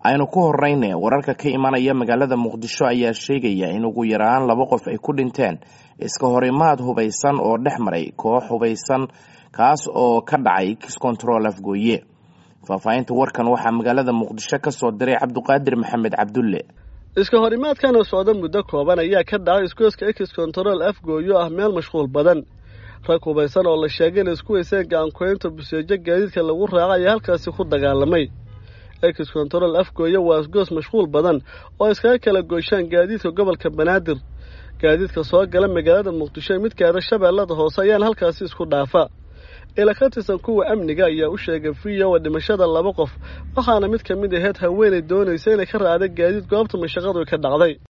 aynu ku horeyne wararka ka imanaya magaalada muqdisho ayaa sheegaya in ugu yaraan laba qof ay ku dhinteen iska horimaad hubaysan oo dhex maray koox hubaysan kaas oo ka dhacay kiscontrol afgooye faahfaahinta warkan waxaa magaalada muqdisho ka soo diray cabduqaadir maxamed cabdulle iska horimaadkan oo socda muddo kooban ayaa ka dhacay isgoyska ex control afgooyo ah meel mashquul badan rag hubaysan oo la sheegay inay isku weyseen gacankoynta buseejo gaadiidka lagu raaca ayaa halkaasi ku dagaalamay ex control afgooye waa isgoos mashquul badan oo iskaga kala goyshaan gaadiidka gobolka banaadir gaadiidka soo gala magaalada muqdisho mid gaada shabeellada hoose ayaana halkaasi isku dhaafa ila ka tirsan kuwa amniga ayaa u sheegay viyowa dhimashada laba qof waxaana mid ka mid aheyd haweenay doonaysa inay ka raacda gaadiid goobta mashaqadu ka dhacday